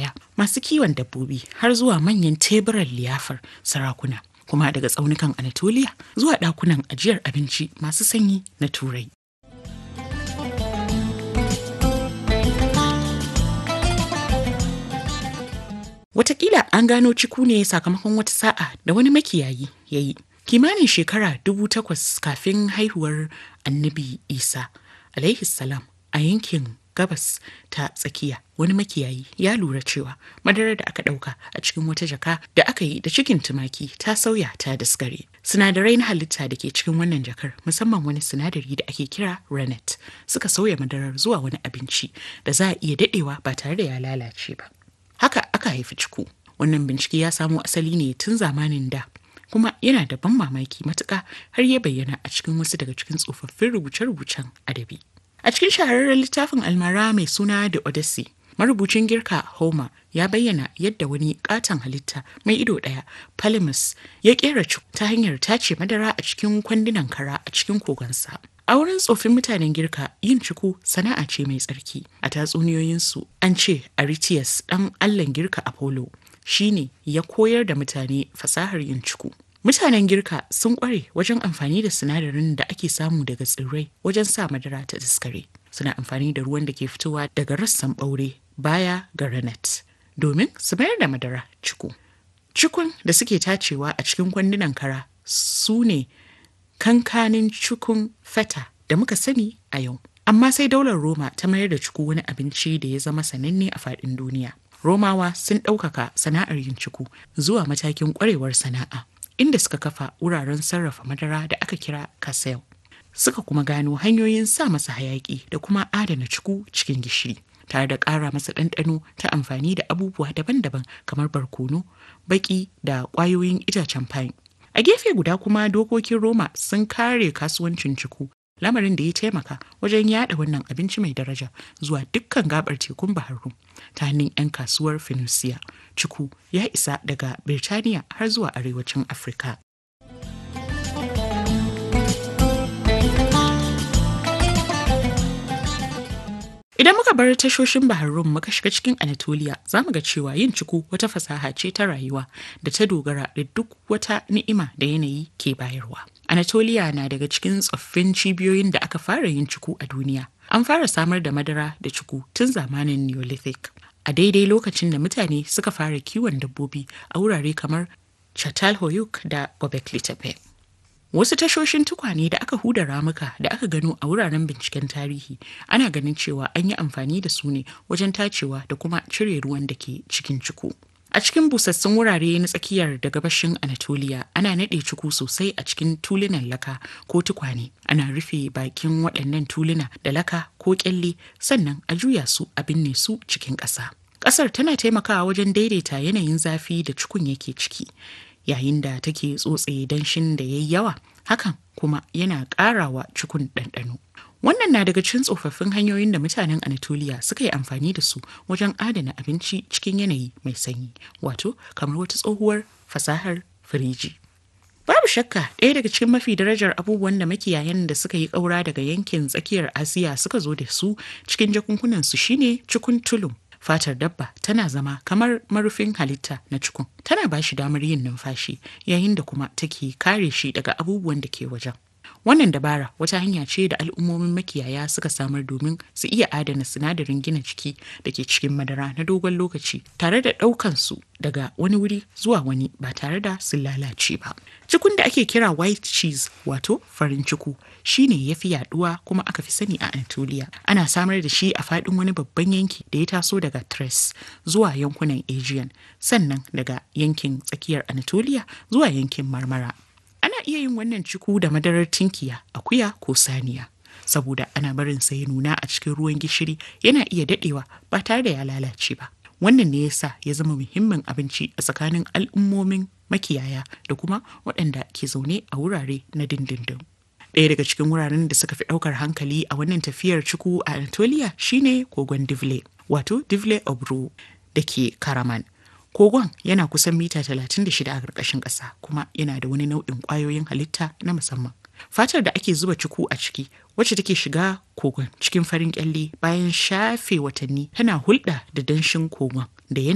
makiyaya masu kiwon dabbobi har zuwa manyan teburan liyafar sarakuna kuma daga tsaunukan anatolia zuwa ɗakunan ajiyar abinci masu sanyi na turai Wataƙila an gano ciku ne sakamakon wata sa'a da wani makiyayi ya yi. Kimanin shekara dubu takwas kafin haihuwar annabi Isa, alaihi salam a yankin gabas ta tsakiya wani makiyayi ya lura cewa madarar da aka ɗauka a cikin wata jaka da aka yi da cikin tumaki ta sauya ta daskare. Sinadarai na halitta da ke cikin wannan jakar musamman wani sinadari da ake kira rennet suka sauya madarar zuwa wani abinci da za a iya daɗewa ba tare da ya lalace ba. haka aka haifi ciku wannan bincike ya samo asali ne tun zamanin da kuma yana da ban mamaki matuƙa har ya bayyana a cikin wasu daga cikin tsofaffin rubuce-rubucen adabi a cikin shahararren littafin almara mai suna da odyssey marubucin girka homer ya bayyana yadda wani katon halitta mai ido ɗaya palimus ya kera ciku ta hanyar tace madara a cikin kwandunan kara a cikin kogonsa A wurin tsofin mutanen girka yin ciku sana'a ce mai tsarki. A tatsuniyoyinsu an ce Aritias ɗan allan girka Apollo shi ne ya koyar da mutane fasahar yin ciku. Mutanen girka sun ƙware wajen amfani da sinadarin da ake samu daga tsirrai wajen sa madara ta daskare. Suna amfani da ruwan da ke fitowa daga rassan ɓaure baya ga ranet domin su mayar da madara ciku. Cikun da suke tacewa a cikin kwandunan kara su ne kankanin cikun feta da muka sani a yau. Amma sai daular Roma ta mayar da ciku wani abinci da ya zama sananne a faɗin duniya. Romawa sun ɗaukaka sana'ar yin ciku zuwa matakin ƙwarewar sana'a, inda suka kafa wuraren sarrafa madara da aka kira kasel. Suka kuma gano hanyoyin sa masa hayaƙi da kuma adana ciku cikin gishiri. tare da ƙara masa ɗanɗano ta amfani da abubuwa daban-daban kamar barkono, baƙi da ƙwayoyin itacen pine. A gefe guda kuma dokokin Roma sun kare kasuwancin ciku, lamarin da ya taimaka wajen yada wannan abinci mai daraja zuwa dukkan gabar tekun Baharu ta hannun 'yan kasuwar Phoenicia. Ciku ya isa daga Birtaniya har zuwa arewacin Afirka. Idan muka bar tashoshin Baharrum muka shiga cikin Anatolia za mu ga cewa yin ciku wata fasaha ce ta rayuwa da ta dogara da duk wata ni'ima da yanayi ke bayarwa. Anatolia na daga cikin tsoffin cibiyoyin da aka fara yin ciku a duniya. An fara samar da madara da ciku tun zamanin Neolithic. A daidai lokacin da mutane suka fara kiwon dabbobi a wurare kamar Çatalhöyük da Göbekli Tepe. Wasu tashoshin tukwane da aka huda ramuka da aka gano a wuraren binciken tarihi ana ganin cewa an yi amfani da su ne wajen tacewa da kuma cire ruwan da ke cikin ciku. A cikin busassun wurare na tsakiyar da gabashin Anatolia ana naɗe ciku sosai a cikin tulunan laka ko tukwane. Ana rufe bakin waɗannan tuluna da laka ko ƙyalle sannan a juya su a binne su cikin ƙasa. Ƙasar tana taimakawa wajen daidaita yanayin zafi da cikun yake ciki. yayin da take tsotse danshin da ya yi yawa hakan kuma yana ƙarawa cikun ɗanɗano. Wannan na daga cikin tsofaffin hanyoyin da mutanen Anatolia suka yi amfani da su wajen adana abinci cikin yanayi mai sanyi, wato kamar wata tsohuwar fasahar firiji. Babu shakka ɗaya daga cikin mafi darajar abubuwan da makiyayan da suka yi ƙaura daga yankin tsakiyar Asiya suka zo da su cikin jakunkunansu shine cikun tulum. fatar dabba tana zama kamar marufin halitta na cikun tana ba shi damar yin numfashi yayin da kuma take kare shi daga abubuwan da ke wajen wannan dabara wata hanya ce da al'ummomin makiyaya suka samar domin su iya adana sinadarin gina jiki da ke cikin madara na dogon lokaci tare da ɗaukan su daga wani wuri zuwa wani ba tare da sun lalace ba cikun da ake kira white cheese wato farin ciku shine ya fi yaduwa kuma aka fi sani a Anatolia. Ana samar da shi a faɗin wani babban yanki da ya taso daga Thrace zuwa yankunan Aegean, sannan daga yankin tsakiyar Anatolia zuwa yankin Marmara. Ana iya yin wannan ciku da madarar tinkiya, akuya ko saniya. Saboda ana barin sa ya nuna a cikin ruwan gishiri yana iya daɗewa ba tare da ya lalace ba. Wannan ne yasa ya zama muhimmin abinci a tsakanin al'ummomin makiyaya da kuma waɗanda ke zaune a wurare na dindindin. Ɗaya daga cikin wuraren da suka fi ɗaukar hankali a wannan tafiyar ciku a Anatolia shine kogon Divle, wato Divle Obro da ke Karaman. Kogon yana kusan mita 36 a ƙarƙashin ƙasa kuma yana da wani nau'in ƙwayoyin halitta na musamman. Fatar da ake zuba ciku a ciki wacce take shiga kogon cikin farin kyalle bayan shafe watanni tana hulɗa da danshin kogon da